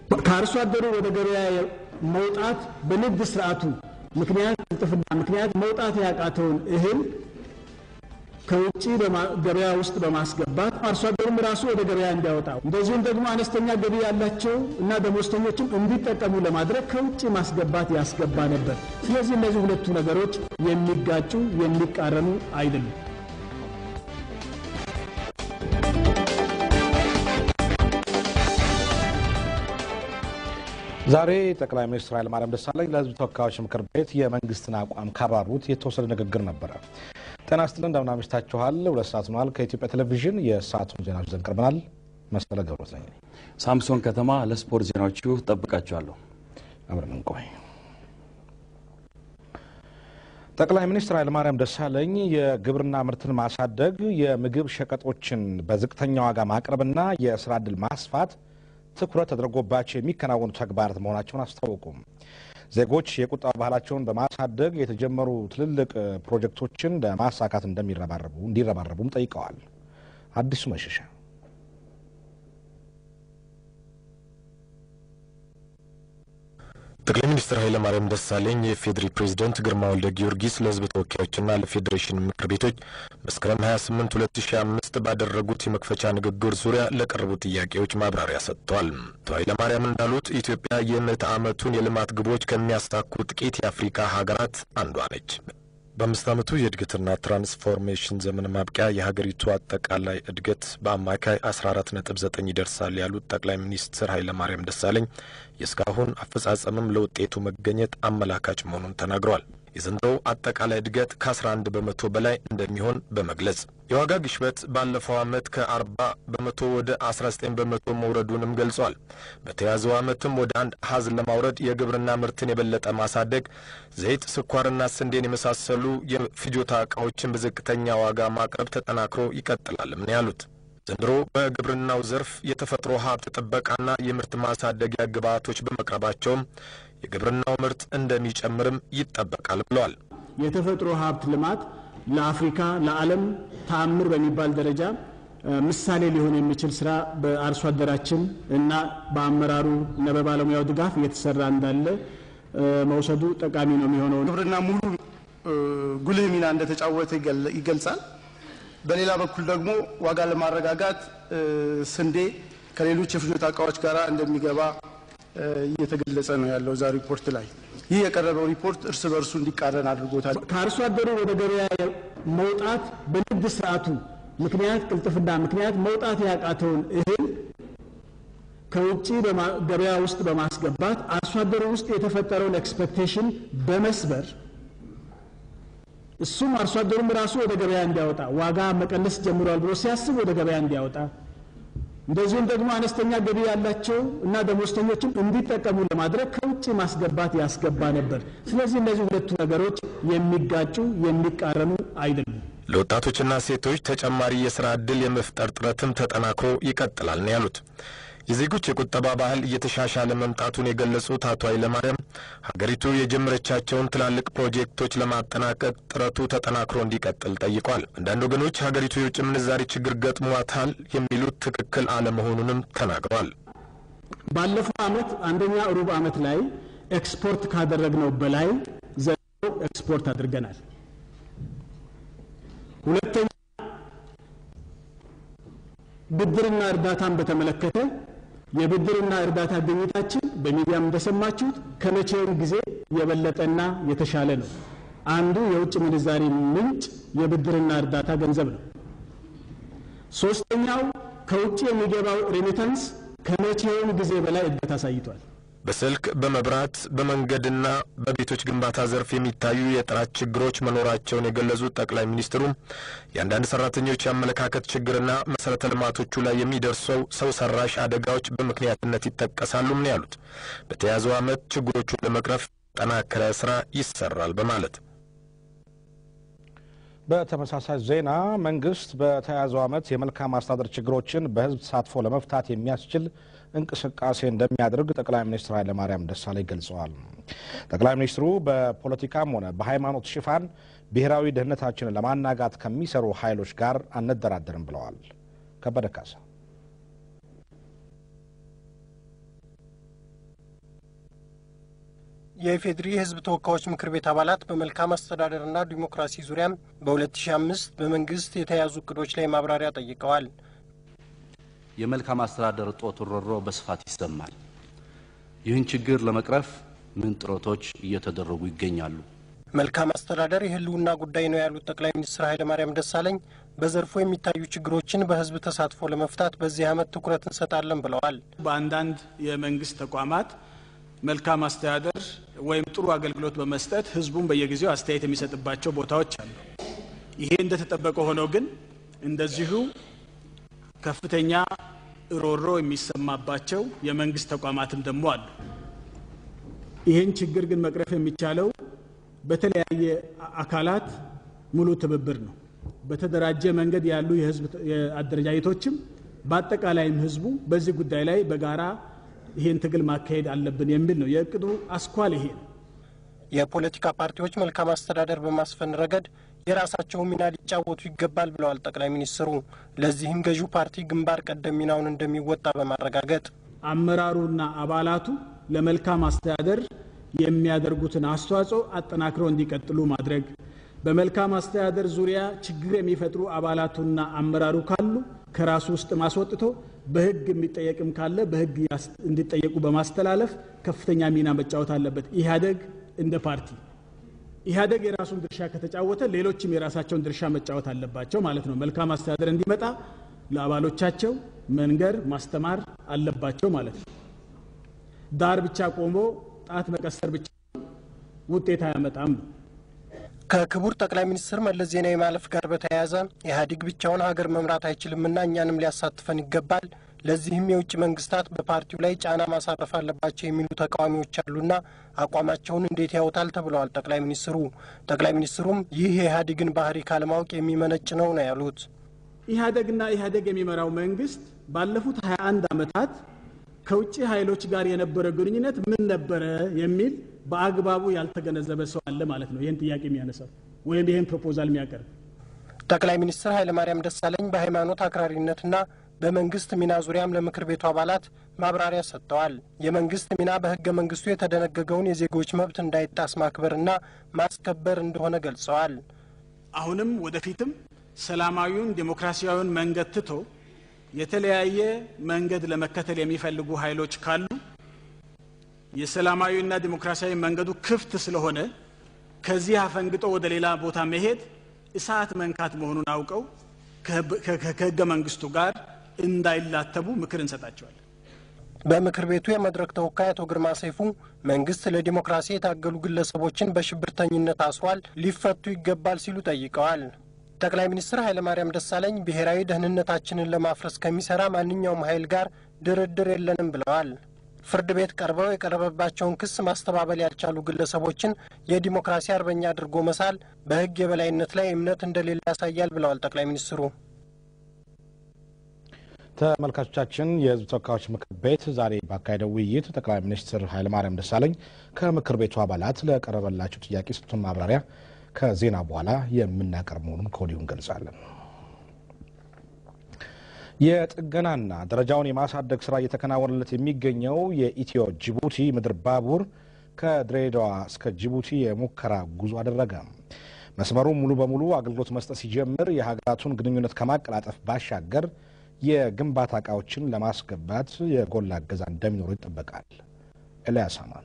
ከአርሶ አደሩ ወደ ገበያ መውጣት በንግድ ስርዓቱ ምክንያት ቅልጥፍና ምክንያት መውጣት ያቃተውን እህል ከውጭ ገበያ ውስጥ በማስገባት አርሶ አደሩም ራሱ ወደ ገበያ እንዲያወጣ እንደዚሁም ደግሞ አነስተኛ ገቢ ያላቸው እና ደሞዝተኞችም እንዲጠቀሙ ለማድረግ ከውጭ ማስገባት ያስገባ ነበር። ስለዚህ እነዚህ ሁለቱ ነገሮች የሚጋጩ የሚቃረኑ አይደሉም። ዛሬ ጠቅላይ ሚኒስትር ኃይለማርያም ደሳለኝ ለሕዝብ ተወካዮች ምክር ቤት የመንግስትን አቋም ካብራሩት የተወሰደ ንግግር ነበረ። ጤና ይስጥልን እንደምን አምሽታችኋል። ሁለት ሰዓት ሆኗል። ከኢትዮጵያ ቴሌቪዥን የሰዓቱን ዜናዎች ይዘን ቀርበናል። መሰለ ገብረት ነኝ። ሳምሶን ከተማ ለስፖርት ዜናዎቹ ጠብቃችኋለሁ። አብረን እንቆይ። ጠቅላይ ሚኒስትር ኃይለማርያም ደሳለኝ የግብርና ምርትን ማሳደግ፣ የምግብ ሸቀጦችን በዝቅተኛ ዋጋ ማቅረብና የስራ ዕድል ማስፋት ትኩረት ተደርጎባቸው የሚከናወኑ ተግባራት መሆናቸውን አስታወቁም። ዜጎች የቁጠባ ባህላቸውን በማሳደግ የተጀመሩ ትልልቅ ፕሮጀክቶችን ለማሳካት እንደሚረባረቡ እንዲረባረቡም ጠይቀዋል። አዲሱ መሸሻ ጠቅላይ ሚኒስትር ኃይለማርያም ደሳለኝ የፌዴሪ ፕሬዝደንት ግርማ ወልደ ጊዮርጊስ ለሕዝብ ተወካዮችና ለፌዴሬሽን ምክር ቤቶች መስከረም 28 2005 ባደረጉት የመክፈቻ ንግግር ዙሪያ ለቀረቡ ጥያቄዎች ማብራሪያ ሰጥተዋል። አቶ ኃይለማርያም እንዳሉት ኢትዮጵያ የምዕተ ዓመቱን የልማት ግቦች ከሚያሳኩ ጥቂት የአፍሪካ ሀገራት አንዷ ነች። በአምስት ዓመቱ የእድገትና ትራንስፎርሜሽን ዘመን ማብቂያ የሀገሪቱ አጠቃላይ እድገት በአማካይ 14 ነጥብ 9 ይደርሳል ያሉት ጠቅላይ ሚኒስትር ኃይለማርያም ደሳለኝ የእስካሁን አፈጻጸምም ለውጤቱ መገኘት አመላካች መሆኑን ተናግረዋል። የዘንድሮው አጠቃላይ እድገት ከ11 በመቶ በላይ እንደሚሆን በመግለጽ የዋጋ ግሽበት ባለፈው ዓመት ከ40 በመቶ ወደ 19 በመቶ መውረዱንም ገልጿል። በተያዘው ዓመትም ወደ አንድ አሃዝ ለማውረድ የግብርና ምርትን የበለጠ ማሳደግ፣ ዘይት፣ ስኳርና ስንዴን የመሳሰሉ የፍጆታ ዕቃዎችን በዝቅተኛ ዋጋ ማቅረብ ተጠናክሮ ይቀጥላልም ነው ያሉት። ዘንድሮ በግብርናው ዘርፍ የተፈጥሮ ሀብት ጥበቃና የምርት ማሳደጊያ ግብዓቶች በመቅረባቸውም የግብርናው ምርት እንደሚጨምርም ይጠበቃል ብለዋል። የተፈጥሮ ሀብት ልማት ለአፍሪካ ለዓለም ተአምር በሚባል ደረጃ ምሳሌ ሊሆን የሚችል ስራ በአርሶ አደራችን እና በአመራሩ እና በባለሙያው ድጋፍ እየተሰራ እንዳለ መውሰዱ ጠቃሚ ነው የሚሆነው። ግብርና ሙሉ ጉልህ ሚና እንደተጫወተ ይገልጻል። በሌላ በኩል ደግሞ ዋጋ ለማረጋጋት ስንዴ ከሌሎች የፍጆታ እቃዎች ጋር እንደሚገባ እየተገለጸ ነው ያለው እዛ ሪፖርት ላይ። ይህ የቀረበው ሪፖርት እርስ በርሱ እንዲቃረን አድርጎታል። ከአርሶ አደሩ ወደ ገበያ መውጣት በንግድ ስርዓቱ ምክንያት ቅልጥፍና ምክንያት መውጣት ያቃተውን እህል ከውጭ ገበያ ውስጥ በማስገባት አርሶ አደሩ ውስጥ የተፈጠረውን ኤክስፔክቴሽን በመስበር እሱም አርሶ አደሩም ራሱ ወደ ገበያ እንዲያወጣ ዋጋ መቀነስ ጀምሯል ብሎ ሲያስብ ወደ ገበያ እንዲያወጣ እንደዚሁም ደግሞ አነስተኛ ገቢ ያላቸው እና ደሞዝተኞችም እንዲጠቀሙ ለማድረግ ከውጭ ማስገባት ያስገባ ነበር። ስለዚህ እነዚህ ሁለቱ ነገሮች የሚጋጩ የሚቃረኑ አይደሉም። ለወጣቶችና ሴቶች ተጨማሪ የስራ ዕድል የመፍጠር ጥረትም ተጠናክሮ ይቀጥላል ነው ያሉት። የዜጎች የቁጠባ ባህል እየተሻሻለ መምጣቱን የገለጹት አቶ ኃይለማርያም ሀገሪቱ የጀመረቻቸውን ትላልቅ ፕሮጀክቶች ለማጠናቀቅ ጥረቱ ተጠናክሮ እንዲቀጥል ጠይቋል። አንዳንድ ወገኖች ሀገሪቱ የውጭ ምንዛሪ ችግር ገጥሟታል የሚሉት ትክክል አለመሆኑንም ተናግረዋል። ባለፈው ዓመት አንደኛ ሩብ ዓመት ላይ ኤክስፖርት ካደረግነው በላይ ዘንድሮ ኤክስፖርት አድርገናል። ሁለተኛ ብድርና እርዳታን በተመለከተ የብድርና እርዳታ ግኝታችን በሚዲያም እንደሰማችሁት ከመቼውም ጊዜ የበለጠና የተሻለ ነው። አንዱ የውጭ ምንዛሪ ምንጭ የብድርና እርዳታ ገንዘብ ነው። ሶስተኛው ከውጭ የሚገባው ሬሚታንስ ከመቼውም ጊዜ በላይ እድገት አሳይቷል። በስልክ በመብራት በመንገድና በቤቶች ግንባታ ዘርፍ የሚታዩ የጥራት ችግሮች መኖራቸውን የገለጹት ጠቅላይ ሚኒስትሩ የአንዳንድ ሰራተኞች የአመለካከት ችግርና መሰረተ ልማቶቹ ላይ የሚደርሰው ሰው ሰራሽ አደጋዎች በምክንያትነት ይጠቀሳሉም ነው ያሉት። በተያዘው ዓመት ችግሮቹን ለመቅረፍ ጠናከረ ስራ ይሰራል በማለት በተመሳሳይ ዜና መንግስት በተያያዘው ዓመት የመልካም አስተዳደር ችግሮችን በህዝብ ተሳትፎ ለመፍታት የሚያስችል እንቅስቃሴ እንደሚያደርግ ጠቅላይ ሚኒስትር ኃይለማርያም ደሳለኝ ገልጸዋል። ጠቅላይ ሚኒስትሩ በፖለቲካም ሆነ በሃይማኖት ሽፋን ብሔራዊ ደህንነታችንን ለማናጋት ከሚሰሩ ኃይሎች ጋር አንደራደርም ብለዋል። ከበደ ካሳ የኢፌዴሪ የሕዝብ ተወካዮች ምክር ቤት አባላት በመልካም አስተዳደርና ዲሞክራሲ ዙሪያም በ2005 በመንግስት የተያዙ እቅዶች ላይ ማብራሪያ ጠይቀዋል። የመልካም አስተዳደር እጦት ሮሮ በስፋት ይሰማል። ይህን ችግር ለመቅረፍ ምን ጥረቶች እየተደረጉ ይገኛሉ? መልካም አስተዳደር የህልውና ጉዳይ ነው ያሉት ጠቅላይ ሚኒስትር ኃይለማርያም ደሳለኝ በዘርፉ የሚታዩ ችግሮችን በህዝብ ተሳትፎ ለመፍታት በዚህ ዓመት ትኩረት እንሰጣለን ብለዋል። በአንዳንድ የመንግስት ተቋማት መልካም አስተዳደር ወይም ጥሩ አገልግሎት በመስጠት ህዝቡን በየጊዜው አስተያየት የሚሰጥባቸው ቦታዎች አሉ። ይሄ እንደተጠበቀ ሆኖ ግን እንደዚሁ ከፍተኛ ሮሮ የሚሰማባቸው የመንግስት ተቋማትም ደግሞ አሉ። ይህን ችግር ግን መቅረፍ የሚቻለው በተለያየ አካላት ሙሉ ትብብር ነው። በተደራጀ መንገድ ያሉ የህዝብ አደረጃጀቶችም በአጠቃላይም ህዝቡ በዚህ ጉዳይ ላይ በጋራ ይህን ትግል ማካሄድ አለብን የሚል ነው የእቅዱ አስኳል ይሄ ነው። የፖለቲካ ፓርቲዎች መልካም አስተዳደር በማስፈን ረገድ የራሳቸውን ሚና ሊጫወቱ ይገባል ብለዋል ጠቅላይ ሚኒስትሩ። ለዚህም ገዢው ፓርቲ ግንባር ቀደም ሚናውን እንደሚወጣ በማረጋገጥ አመራሩና አባላቱ ለመልካም አስተዳደር የሚያደርጉትን አስተዋጽኦ አጠናክረው እንዲቀጥሉ ማድረግ፣ በመልካም አስተዳደር ዙሪያ ችግር የሚፈጥሩ አባላቱና አመራሩ ካሉ ከራሱ ውስጥ ማስወጥቶ በህግ የሚጠየቅም ካለ በህግ እንዲጠየቁ በማስተላለፍ ከፍተኛ ሚና መጫወት አለበት። ኢህአደግ እንደ ፓርቲ ኢህአደግ የራሱን ድርሻ ከተጫወተ ሌሎችም የራሳቸውን ድርሻ መጫወት አለባቸው ማለት ነው። መልካም አስተዳደር እንዲመጣ ለአባሎቻቸው መንገር ማስተማር አለባቸው ማለት ነው። ዳር ብቻ ቆሞ ጣት መቀሰር ብቻ ውጤት አያመጣም ነው። ከክቡር ጠቅላይ ሚኒስትር መለስ ዜናዊ ማለፍ ጋር በተያያዘ ኢህአዴግ ብቻውን ሀገር መምራት አይችልምና እኛንም ሊያሳትፈን ይገባል፣ ለዚህም የውጭ መንግስታት በፓርቲው ላይ ጫና ማሳረፍ አለባቸው የሚሉ ተቃዋሚዎች አሉና አቋማቸውን እንዴት ያውታል ተብለዋል ጠቅላይ ሚኒስትሩ። ጠቅላይ ሚኒስትሩም ይህ የኢህአዴግን ባህሪ ካለማወቅ የሚመነጭ ነው ነው ያሉት። ኢህአዴግና ኢህአዴግ የሚመራው መንግስት ባለፉት 21 ዓመታት ከውጭ ኃይሎች ጋር የነበረ ግንኙነት ምን ነበረ የሚል በአግባቡ ያልተገነዘበ ሰው አለ ማለት ነው። ይህን ጥያቄ የሚያነሳው ወይም ይህን ፕሮፖዛል የሚያቀርብ ጠቅላይ ሚኒስትር ኃይለማርያም ደሳለኝ በሃይማኖት አክራሪነትና በመንግስት ሚና ዙሪያም ለምክር ቤቱ አባላት ማብራሪያ ሰጥተዋል። የመንግስት ሚና በህገ መንግስቱ የተደነገገውን የዜጎች መብት እንዳይጣስ ማክበርና ማስከበር እንደሆነ ገልጸዋል። አሁንም ወደፊትም ሰላማዊውን ዴሞክራሲያዊውን መንገድ ትቶ የተለያየ መንገድ ለመከተል የሚፈልጉ ኃይሎች ካሉ የሰላማዊና ዲሞክራሲያዊ መንገዱ ክፍት ስለሆነ ከዚህ አፈንግጦ ወደ ሌላ ቦታ መሄድ እሳት መንካት መሆኑን አውቀው ከህገ መንግስቱ ጋር እንዳይላተቡ ምክር እንሰጣቸዋለን። በምክር ቤቱ የመድረክ ተወካይ አቶ ግርማ ሰይፉ መንግስት ለዲሞክራሲ የታገሉ ግለሰቦችን በሽብርተኝነት አስሯል፣ ሊፈቱ ይገባል ሲሉ ጠይቀዋል። ጠቅላይ ሚኒስትር ኃይለማርያም ደሳለኝ ብሔራዊ ደህንነታችንን ለማፍረስ ከሚሰራ ማንኛውም ኃይል ጋር ድርድር የለንም ብለዋል። ፍርድ ቤት ቀርበው የቀረበባቸውን ክስ ማስተባበል ያልቻሉ ግለሰቦችን የዲሞክራሲ አርበኛ አድርጎ መሳል በህግ የበላይነት ላይ እምነት እንደሌለ ያሳያል ብለዋል ጠቅላይ ሚኒስትሩ። ተመልካቾቻችን የህዝብ ተወካዮች ምክር ቤት ዛሬ ባካሄደው ውይይት ጠቅላይ ሚኒስትር ኃይለማርያም ደሳለኝ ከምክር ቤቱ አባላት ለቀረበላቸው ጥያቄ የሰጡትን ማብራሪያ ከዜና በኋላ የምናቀርብ መሆኑን ከወዲሁ እንገልጻለን። የጥገናና ደረጃውን የማሳደግ ስራ እየተከናወነለት የሚገኘው የኢትዮ ጅቡቲ ምድር ባቡር ከድሬዳዋ እስከ ጅቡቲ የሙከራ ጉዞ አደረገ። መስመሩ ሙሉ በሙሉ አገልግሎት መስጠት ሲጀምር የሀገራቱን ግንኙነት ከማቀላጠፍ ባሻገር የግንባታ እቃዎችን ለማስገባት የጎላ እገዛ እንደሚኖሩ ይጠበቃል። ኤልያስ አማን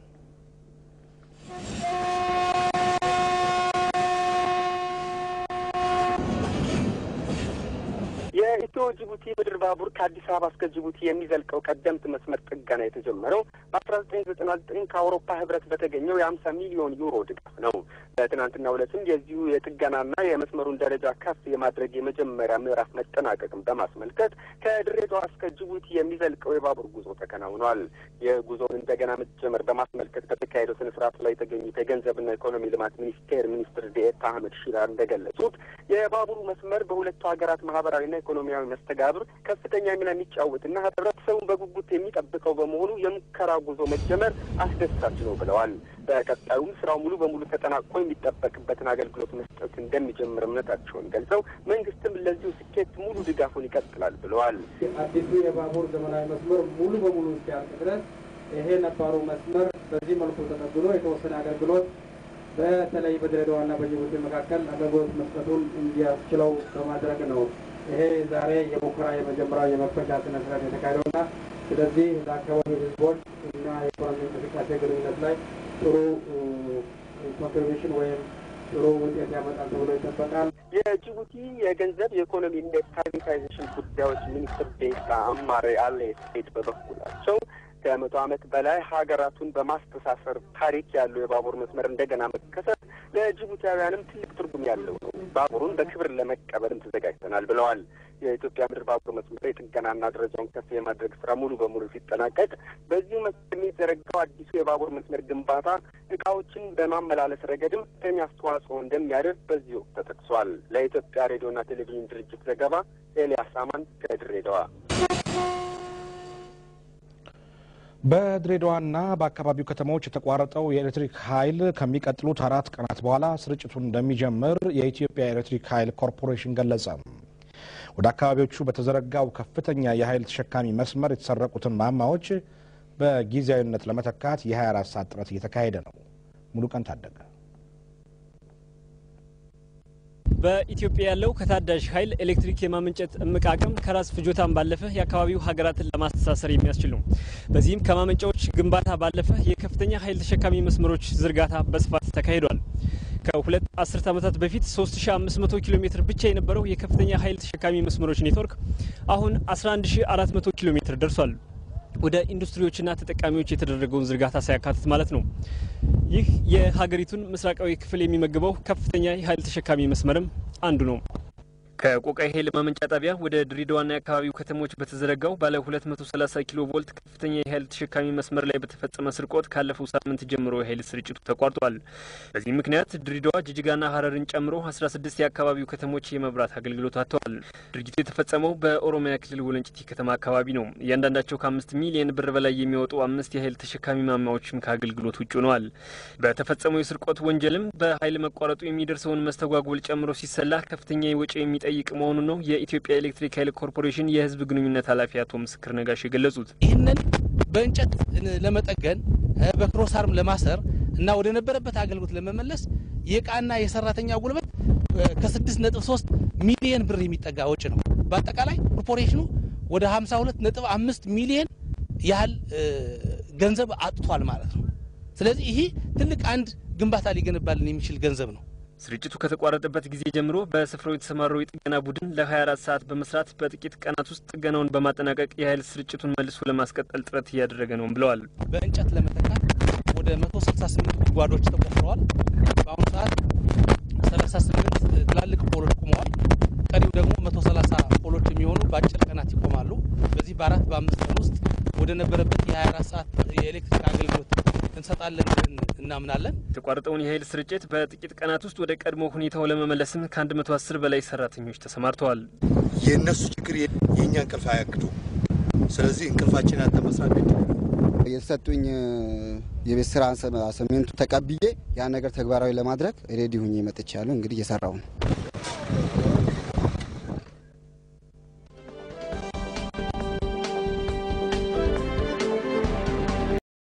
የኢትዮ ጅቡቲ ምድር ባቡር ከአዲስ አበባ እስከ ጅቡቲ የሚዘልቀው ቀደምት መስመር ጥገና የተጀመረው በአስራ ዘጠኝ ዘጠና ዘጠኝ ከአውሮፓ ህብረት በተገኘው የሀምሳ ሚሊዮን ዩሮ ድጋፍ ነው። በትናንትናው ዕለትም የዚሁ የጥገናና የመስመሩን ደረጃ ከፍ የማድረግ የመጀመሪያ ምዕራፍ መጠናቀቅም በማስመልከት ከድሬዳዋ እስከ ጅቡቲ የሚዘልቀው የባቡር ጉዞ ተከናውኗል። የጉዞውን እንደገና መጀመር በማስመልከት በተካሄደው ስነ ስርዓት ላይ የተገኙት የገንዘብና ኢኮኖሚ ልማት ሚኒስቴር ሚኒስትር ዴኤታ አህመድ ሺራር እንደገለጹት የባቡሩ መስመር በሁለቱ ሀገራት ማህበራዊና ኢኮኖሚያዊ መስተጋብር ከፍተኛ ሚና የሚጫወትና ህብረተሰቡን በጉጉት የሚጠብቀው በመሆኑ የሙከራ ጉዞ መጀመር አስደሳች ነው ብለዋል። በቀጣዩም ስራው ሙሉ በሙሉ ተጠናቆ የሚጠበቅበትን አገልግሎት መስጠት እንደሚጀምር እምነታቸውን ገልጸው መንግስትም ለዚሁ ስኬት ሙሉ ድጋፉን ይቀጥላል ብለዋል። አዲሱ የባቡር ዘመናዊ መስመር ሙሉ በሙሉ እስኪያልቅ ድረስ ይሄ ነባሩ መስመር በዚህ መልኩ ተጠግኖ የተወሰነ አገልግሎት በተለይ በድሬዳዋና በጅቡቲ መካከል አገልግሎት መስጠቱን እንዲያስችለው በማድረግ ነው። ይሄ ዛሬ የሙከራ የመጀመሪያው የመክፈቻ ስነ ስርዓት የተካሄደውና ስለዚህ ለአካባቢው ሕዝቦች እና የኢኮኖሚ እንቅስቃሴ ግንኙነት ላይ ጥሩ ኮንትሪቢሽን ወይም ጥሩ ውጤት ያመጣል ተብሎ ይጠበቃል። የጅቡቲ የገንዘብ የኢኮኖሚና የፕራይቬታይዜሽን ጉዳዮች ሚኒስትር ዴኤታ አማሬ አሌ ስቴድ በበኩላቸው ከመቶ ዓመት በላይ ሀገራቱን በማስተሳሰር ታሪክ ያለው የባቡር መስመር እንደገና መከሰት ለጅቡቲያውያንም ትልቅ ትርጉም ያለው ነው። ባቡሩን በክብር ለመቀበልም ተዘጋጅተናል ብለዋል። የኢትዮጵያ ምድር ባቡር መስመር የጥገናና ደረጃውን ከፍ የማድረግ ስራ ሙሉ በሙሉ ሲጠናቀቅ በዚሁ መስመር የሚዘረጋው አዲሱ የባቡር መስመር ግንባታ እቃዎችን በማመላለስ ረገድም ከፍተኛ አስተዋጽኦ እንደሚያደርግ በዚህ ወቅት ተጠቅሷል። ለኢትዮጵያ ሬዲዮና ቴሌቪዥን ድርጅት ዘገባ ኤልያስ አማን ከድሬዳዋ። በድሬዳዋና በአካባቢው ከተሞች የተቋረጠው የኤሌክትሪክ ኃይል ከሚቀጥሉት አራት ቀናት በኋላ ስርጭቱን እንደሚጀምር የኢትዮጵያ ኤሌክትሪክ ኃይል ኮርፖሬሽን ገለጸ። ወደ አካባቢዎቹ በተዘረጋው ከፍተኛ የኃይል ተሸካሚ መስመር የተሰረቁትን ማማዎች በጊዜያዊነት ለመተካት የ24 ሰዓት ጥረት እየተካሄደ ነው። ሙሉ ቀን ታደገ በኢትዮጵያ ያለው ከታዳሽ ኃይል ኤሌክትሪክ የማመንጨት እምቅ አቅም ከራስ ፍጆታን ባለፈ የአካባቢው ሀገራትን ለማስተሳሰር የሚያስችል ነው። በዚህም ከማመንጫዎች ግንባታ ባለፈ የከፍተኛ ኃይል ተሸካሚ መስመሮች ዝርጋታ በስፋት ተካሂዷል። ከሁለት አስርት ዓመታት በፊት 3500 ኪሎ ሜትር ብቻ የነበረው የከፍተኛ ኃይል ተሸካሚ መስመሮች ኔትወርክ አሁን 11400 ኪሎ ሜትር ደርሷል። ወደ ኢንዱስትሪዎችና ተጠቃሚዎች የተደረገውን ዝርጋታ ሳያካትት ማለት ነው። ይህ የሀገሪቱን ምስራቃዊ ክፍል የሚመግበው ከፍተኛ የኃይል ተሸካሚ መስመርም አንዱ ነው። ከቆቃይ ኃይል ማመንጫ ጣቢያ ወደ ድሬዳዋና የአካባቢው ከተሞች በተዘረጋው ባለ 230 ኪሎ ቮልት ከፍተኛ የኃይል ተሸካሚ መስመር ላይ በተፈጸመ ስርቆት ካለፈው ሳምንት ጀምሮ የኃይል ስርጭቱ ተቋርጧል። በዚህ ምክንያት ድሬዳዋ፣ ጅጅጋና ሀረርን ጨምሮ 16 የአካባቢው ከተሞች የመብራት አገልግሎት አጥተዋል። ድርጊቱ የተፈጸመው በኦሮሚያ ክልል ወለንጭቲ ከተማ አካባቢ ነው። እያንዳንዳቸው ከአምስት ሚሊየን ብር በላይ የሚወጡ አምስት የኃይል ተሸካሚ ማማዎችም ከአገልግሎት ውጭ ሆነዋል። በተፈጸመው የስርቆት ወንጀልም በኃይል መቋረጡ የሚደርሰውን መስተጓጎል ጨምሮ ሲሰላ ከፍተኛ ወጪ የሚጠይቅ መሆኑን ነው የኢትዮጵያ ኤሌክትሪክ ኃይል ኮርፖሬሽን የሕዝብ ግንኙነት ኃላፊ አቶ ምስክር ነጋሽ የገለጹት። ይህንን በእንጨት ለመጠገን በክሮሳርም ለማሰር እና ወደ ነበረበት አገልግሎት ለመመለስ የእቃና የሰራተኛ ጉልበት ከስድስት ነጥብ ሶስት ሚሊየን ብር የሚጠጋ ወጪ ነው። በአጠቃላይ ኮርፖሬሽኑ ወደ ሀምሳ ሁለት ነጥብ አምስት ሚሊየን ያህል ገንዘብ አጥቷል ማለት ነው። ስለዚህ ይህ ትልቅ አንድ ግንባታ ሊገነባልን የሚችል ገንዘብ ነው። ስርጭቱ ከተቋረጠበት ጊዜ ጀምሮ በስፍራው የተሰማራው የጥገና ቡድን ለ24 ሰዓት በመስራት በጥቂት ቀናት ውስጥ ጥገናውን በማጠናቀቅ የኃይል ስርጭቱን መልሶ ለማስቀጠል ጥረት እያደረገ ነው ብለዋል። በእንጨት ለመተካት ወደ 168 ጉድጓዶች ተቆፍረዋል። በአሁኑ ሰዓት 38 ትላልቅ ፖሎች ቆመዋል። ቀሪው ደግሞ 130 ፖሎች የሚሆኑ በአጭር ቀናት ይቆማሉ። በዚህ በአራት በአምስት ቀን ውስጥ ወደ ነበረበት የ24 ሰዓት የኤሌክትሪክ አገልግሎት እንሰጣለን ብለን እናምናለን። የተቋረጠውን የኃይል ስርጭት በጥቂት ቀናት ውስጥ ወደ ቀድሞ ሁኔታው ለመመለስም ከ110 በላይ ሰራተኞች ተሰማርተዋል። የእነሱ ችግር የእኛ እንቅልፍ አያግዱ። ስለዚህ እንቅልፋችን ያተ መስራት ግድ የተሰጡኝ የቤት ስራ አሰሜንቱ ተቀብዬ ያን ነገር ተግባራዊ ለማድረግ ሬዲ ሁኜ መጥቻለሁ። እንግዲህ እየሰራው ነው።